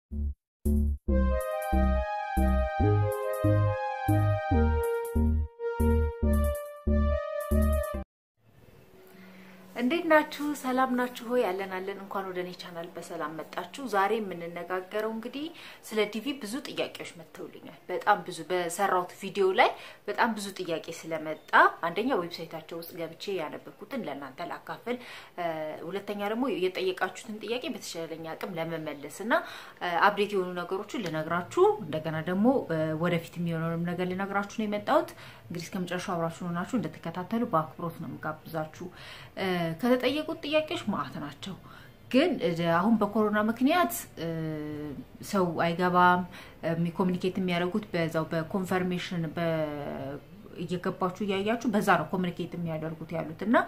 እንዴት ናችሁ? ሰላም ናችሁ ሆይ? ያለን አለን። እንኳን ወደ እኔ ቻናል በሰላም መጣችሁ። ዛሬ የምንነጋገረው እንግዲህ ስለ ዲቪ ብዙ ጥያቄዎች መጥተውልኛል። በጣም ብዙ በሰራሁት ቪዲዮ ላይ በጣም ብዙ ጥያቄ ስለመጣ አንደኛ ዌብሳይታቸው ውስጥ ገብቼ ያነበብኩትን ለእናንተ ላካፍል፣ ሁለተኛ ደግሞ የጠየቃችሁትን ጥያቄ በተሻለኝ አቅም ለመመለስ እና አፕዴት የሆኑ ነገሮችን ልነግራችሁ እንደገና ደግሞ ወደፊት የሚሆነውንም ነገር ልነግራችሁ ነው የመጣሁት። እንግዲህ እስከ መጨረሻው አብራችሁ ሆናችሁ እንደተከታተሉ በአክብሮት ነው የምጋብዛችሁ። ከተጠየቁት ጥያቄዎች ማዕት ናቸው። ግን አሁን በኮሮና ምክንያት ሰው አይገባም። ኮሚኒኬት የሚያደርጉት በዛው በኮንፈርሜሽን እየገባችሁ እያያችሁ በዛ ነው ኮሚኒኬት የሚያደርጉት ያሉት እና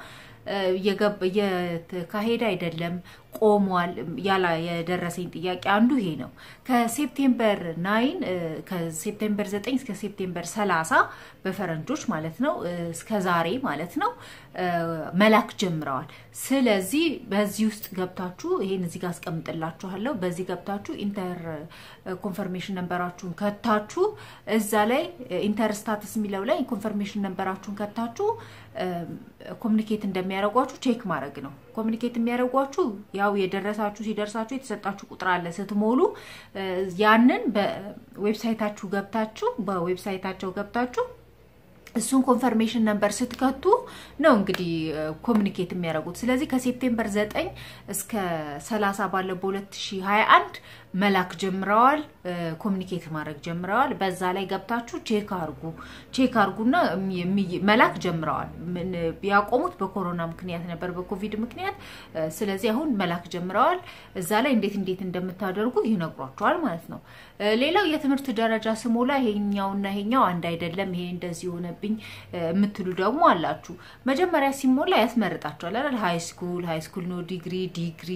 እየተካሄደ አይደለም፣ ቆሟል። ያላ የደረሰኝ ጥያቄ አንዱ ይሄ ነው። ከሴፕቴምበር ናይን ከሴፕቴምበር ዘጠኝ እስከ ሴፕቴምበር ሰላሳ በፈረንጆች ማለት ነው እስከ ዛሬ ማለት ነው መላክ ጀምረዋል። ስለዚህ በዚህ ውስጥ ገብታችሁ ይሄን እዚህ ጋር አስቀምጥላችኋለሁ። በዚህ ገብታችሁ ኢንተር ኮንፈርሜሽን ነንበራችሁን ከታችሁ እዛ ላይ ኢንተር ስታትስ የሚለው ላይ ኮንፈርሜሽን ነንበራችሁን ከታችሁ ኮሚኒኬት እንደሚያደርጓችሁ ቼክ ማድረግ ነው። ኮሚኒኬት የሚያደርጓችሁ ያው የደረሳችሁ ሲደርሳችሁ የተሰጣችሁ ቁጥር አለ ስትሞሉ ያንን በዌብሳይታችሁ ገብታችሁ በዌብሳይታቸው ገብታችሁ እሱን ኮንፈርሜሽን ነምበር ስትከቱ ነው እንግዲህ ኮሚኒኬት የሚያደርጉት። ስለዚህ ከሴፕቴምበር 9 እስከ 30 ባለው በ2021 መላክ ጀምረዋል፣ ኮሚኒኬት ማድረግ ጀምረዋል። በዛ ላይ ገብታችሁ ቼክ አርጉ ቼክ አርጉና መላክ ጀምረዋል። ያቆሙት በኮሮና ምክንያት ነበር፣ በኮቪድ ምክንያት። ስለዚህ አሁን መላክ ጀምረዋል። እዛ ላይ እንዴት እንዴት እንደምታደርጉ ይነግሯቸዋል ማለት ነው። ሌላው የትምህርት ደረጃ ስሞላ ይሄኛውና ይሄኛው አንድ አይደለም፣ ይሄ እንደዚህ የሆነብኝ የምትሉ ደግሞ አላችሁ። መጀመሪያ ሲሞላ ያስመርጣቸዋል አይደል? ሃይ ስኩል ሃይ ስኩል ነው፣ ዲግሪ ዲግሪ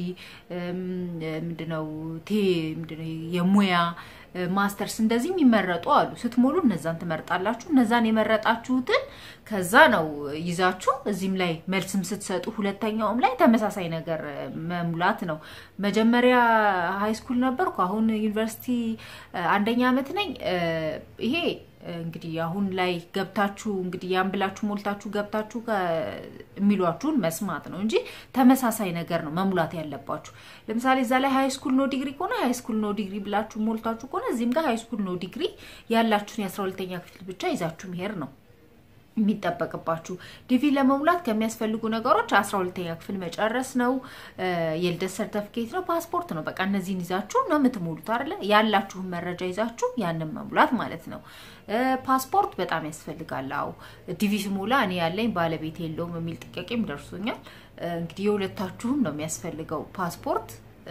ምንድነው ቴ ምንድነው የሙያ ማስተርስ እንደዚህ የሚመረጡ አሉ። ስትሞሉ እነዛን ትመርጣላችሁ። እነዛን የመረጣችሁትን ከዛ ነው ይዛችሁ እዚህም ላይ መልስም ስትሰጡ ሁለተኛውም ላይ ተመሳሳይ ነገር መሙላት ነው። መጀመሪያ ሃይ ስኩል ነበርኩ፣ አሁን ዩኒቨርሲቲ አንደኛ ዓመት ነኝ። ይሄ እንግዲህ አሁን ላይ ገብታችሁ እንግዲህ ያን ብላችሁ ሞልታችሁ ገብታችሁ የሚሏችሁን መስማት ነው እንጂ ተመሳሳይ ነገር ነው መሙላት ያለባችሁ። ለምሳሌ እዛ ላይ ሃይ ስኩል ኖ ዲግሪ ከሆነ ሃይ ስኩል ኖ ዲግሪ ብላችሁ ሞልታችሁ ከሆነ እዚህም ጋር ሃይ ስኩል ኖ ዲግሪ ያላችሁን የአስራ ሁለተኛ ክፍል ብቻ ይዛችሁ መሄድ ነው የሚጠበቅባችሁ ዲቪ ለመሙላት ከሚያስፈልጉ ነገሮች አስራ ሁለተኛ ክፍል መጨረስ ነው፣ የልደት ሰርተፍኬት ነው፣ ፓስፖርት ነው። በቃ እነዚህን ይዛችሁ ነው የምትሞሉት አይደለ? ያላችሁን መረጃ ይዛችሁ ያንን መሙላት ማለት ነው። ፓስፖርት በጣም ያስፈልጋል። አዎ ዲቪ ስሞላ እኔ ያለኝ ባለቤት የለውም የሚል ጥያቄም ደርሶኛል። እንግዲህ የሁለታችሁም ነው የሚያስፈልገው ፓስፖርት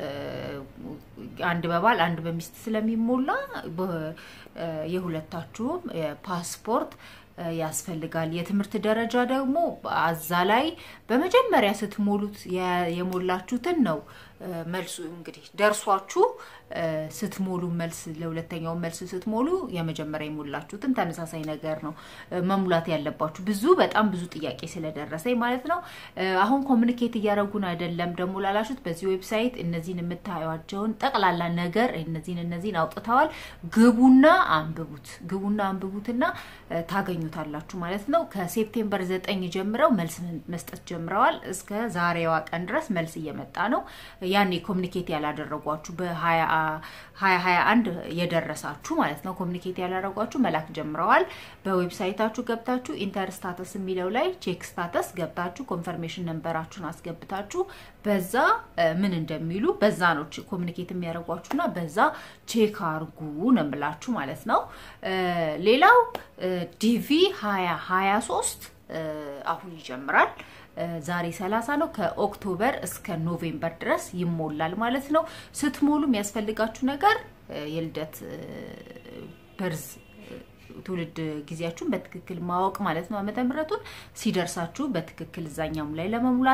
አንድ በባል አንድ በሚስት ስለሚሞላ የሁለታችሁም ፓስፖርት ያስፈልጋል። የትምህርት ደረጃ ደግሞ አዛ ላይ በመጀመሪያ ስትሞሉት የሞላችሁትን ነው መልሱ እንግዲህ ደርሷችሁ ስትሞሉ መልስ ለሁለተኛው መልስ ስትሞሉ የመጀመሪያ የሞላችሁትን ተመሳሳይ ነገር ነው መሙላት ያለባችሁ። ብዙ በጣም ብዙ ጥያቄ ስለደረሰኝ ማለት ነው። አሁን ኮሚኒኬት እያደረጉን አይደለም ደግሞ ላላችሁት በዚህ ዌብሳይት እነዚህን የምታዩቸውን ጠቅላላ ነገር እነዚህን እነዚህን አውጥተዋል። ግቡና አንብቡት፣ ግቡና አንብቡትና ታገኙታላችሁ ማለት ነው። ከሴፕቴምበር ዘጠኝ ጀምረው መልስ መስጠት ጀምረዋል። እስከ ዛሬዋ ቀን ድረስ መልስ እየመጣ ነው። ያኔ ኮሚኒኬት ያላደረጓችሁ በሀያ ሀያ አንድ የደረሳችሁ ማለት ነው። ኮሚኒኬት ያላደረጓችሁ መላክ ጀምረዋል። በዌብሳይታችሁ ገብታችሁ ኢንተር ስታተስ የሚለው ላይ ቼክ ስታተስ ገብታችሁ ኮንፈርሜሽን ነንበራችሁን አስገብታችሁ በዛ ምን እንደሚሉ በዛ ነው ኮሚኒኬት የሚያደርጓችሁና በዛ ቼክ አርጉ ነው የምላችሁ ማለት ነው። ሌላው ዲቪ ሀያ ሀያ ሶስት አሁን ይጀምራል። ዛሬ 30 ነው። ከኦክቶበር እስከ ኖቬምበር ድረስ ይሞላል ማለት ነው። ስትሞሉ የሚያስፈልጋችሁ ነገር የልደት በርዝ ትውልድ ጊዜያችሁን በትክክል ማወቅ ማለት ነው። ዓመተ ምሕረቱን ሲደርሳችሁ በትክክል እዛኛውም ላይ ለመሙላት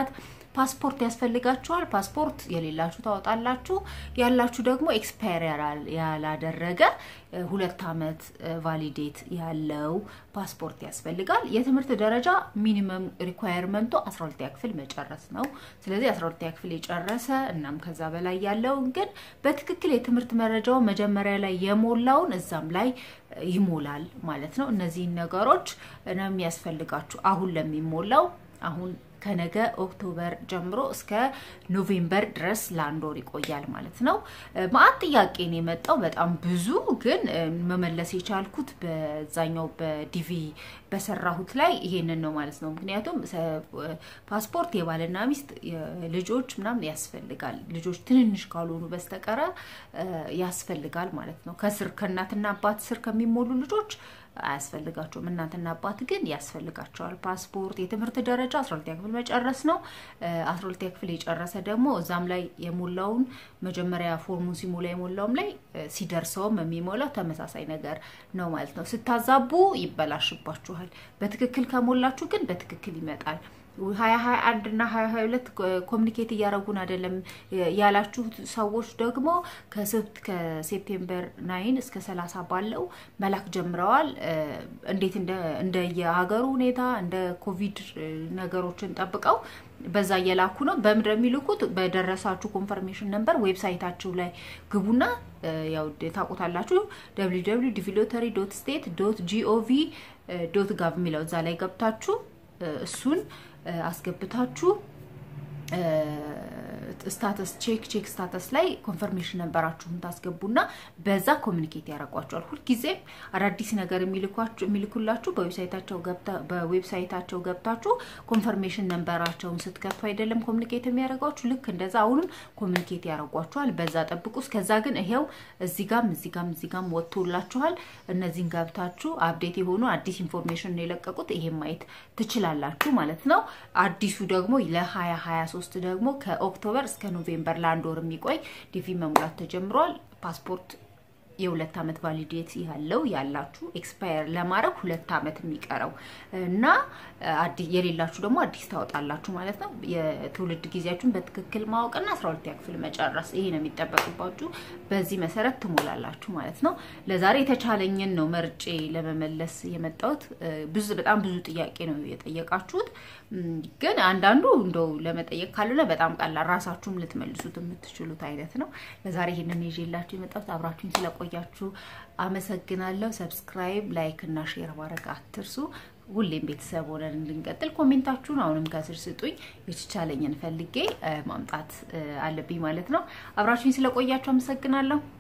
ፓስፖርት ያስፈልጋችኋል። ፓስፖርት የሌላችሁ ታወጣላችሁ። ያላችሁ ደግሞ ኤክስፓየር ያላደረገ ሁለት ዓመት ቫሊዴት ያለው ፓስፖርት ያስፈልጋል። የትምህርት ደረጃ ሚኒመም ሪኳየርመንቱ 12ኛ ክፍል መጨረስ ነው። ስለዚህ 12ኛ ክፍል የጨረሰ እናም ከዛ በላይ ያለውን ግን በትክክል የትምህርት መረጃው መጀመሪያ ላይ የሞላውን እዛም ላይ ይሞላል ማለት ነው። እነዚህን ነገሮች ነው የሚያስፈልጋችሁ አሁን ለሚሞላው አሁን ከነገ ኦክቶበር ጀምሮ እስከ ኖቬምበር ድረስ ለአንድ ወር ይቆያል ማለት ነው። ማአት ጥያቄ ነው የመጣው በጣም ብዙ ግን መመለስ የቻልኩት በዛኛው በዲቪ በሰራሁት ላይ ይሄንን ነው ማለት ነው። ምክንያቱም ፓስፖርት የባልና ሚስት ልጆች ምናምን ያስፈልጋል። ልጆች ትንንሽ ካልሆኑ በስተቀረ ያስፈልጋል ማለት ነው። ከስር ከእናትና አባት ስር ከሚሞሉ ልጆች አያስፈልጋቸውም። እናትና አባት ግን ያስፈልጋቸዋል። ፓስፖርት፣ የትምህርት ደረጃ አስራ ሁለተኛ ክፍል መጨረስ ነው። አስራ ሁለተኛ ክፍል የጨረሰ ደግሞ እዛም ላይ የሞላውን መጀመሪያ ፎርሙን ሲሞላ የሞላውም ላይ ሲደርሰውም የሚሞላው ተመሳሳይ ነገር ነው ማለት ነው። ስታዛቡ ይበላሽባችኋል። በትክክል ከሞላችሁ ግን በትክክል ይመጣል። ሀያ ሀያ አንድ እና ሀያ ሀያ ሁለት ኮሚኒኬት እያደረጉን አይደለም ያላችሁ ሰዎች ደግሞ ከሴፕቴምበር ናይን እስከ ሰላሳ ባለው መላክ ጀምረዋል። እንዴት እንደ የሀገሩ ሁኔታ እንደ ኮቪድ ነገሮችን ጠብቀው በዛ እየላኩ ነው። በምድር የሚልኩት በደረሳችሁ ኮንፈርሜሽን ነምበር ዌብሳይታችሁ ላይ ግቡና ያው ታውቁታላችሁ። ደብሊው ደብሊው ዲቪሎተሪ ዶት ስቴት ዶት ጂኦቪ ዶት ጋቭ የሚለው እዛ ላይ ገብታችሁ እሱን አስገብታችሁ ስታተስ ቼክ ቼክ ስታተስ ላይ ኮንፈርሜሽን ነንበራችሁን ታስገቡና በዛ ኮሚኒኬት ያደርጓቸዋል። ሁልጊዜም አዳዲስ ነገር የሚልኩላችሁ በዌብሳይታቸው ገብታችሁ ኮንፈርሜሽን ነንበራቸውን ስትከቱ አይደለም ኮሚኒኬት የሚያደርጓችሁ። ልክ እንደዛ አሁንም ኮሚኒኬት ያደርጓችኋል። በዛ ጠብቁ። እስከዛ ግን ይሄው እዚህ ጋም እዚህ ጋም እዚህ ጋም ወጥቶላችኋል። እነዚህን ገብታችሁ አፕዴት የሆኑ አዲስ ኢንፎርሜሽን ነው የለቀቁት። ይሄን ማየት ትችላላችሁ ማለት ነው። አዲሱ ደግሞ ለ2023 ደግሞ ከኦክቶበር እስከ ኖቬምበር ለአንድ ወር የሚቆይ ዲቪ መሙላት ተጀምሯል። ፓስፖርት የሁለት ዓመት ቫሊዴት ያለው ያላችሁ ኤክስፓየር ለማድረግ ሁለት ዓመት የሚቀረው እና የሌላችሁ ደግሞ አዲስ ታወጣላችሁ ማለት ነው። የትውልድ ጊዜያችሁን በትክክል ማወቅና አስራ ሁለተኛ ክፍል መጨረስ ይሄ ነው የሚጠበቅባችሁ። በዚህ መሰረት ትሞላላችሁ ማለት ነው። ለዛሬ የተቻለኝን ነው መርጬ ለመመለስ የመጣሁት። ብዙ በጣም ብዙ ጥያቄ ነው የጠየቃችሁት። ግን አንዳንዱ እንደው ለመጠየቅ ካልሆነ በጣም ቀላል ራሳችሁም ልትመልሱት የምትችሉት አይነት ነው። ለዛሬ ይሄንን ይዤላችሁ የመጣሁት አብራችሁኝ ስለቆያችሁ አመሰግናለሁ። ሰብስክራይብ፣ ላይክ እና ሼር ማድረግ አትርሱ። ሁሌም ቤተሰብ ሆነን እንድንቀጥል ኮሜንታችሁን አሁንም ከስር ስጡኝ። የተቻለኝን ፈልጌ ማምጣት አለብኝ ማለት ነው። አብራችሁኝ ስለቆያችሁ አመሰግናለሁ።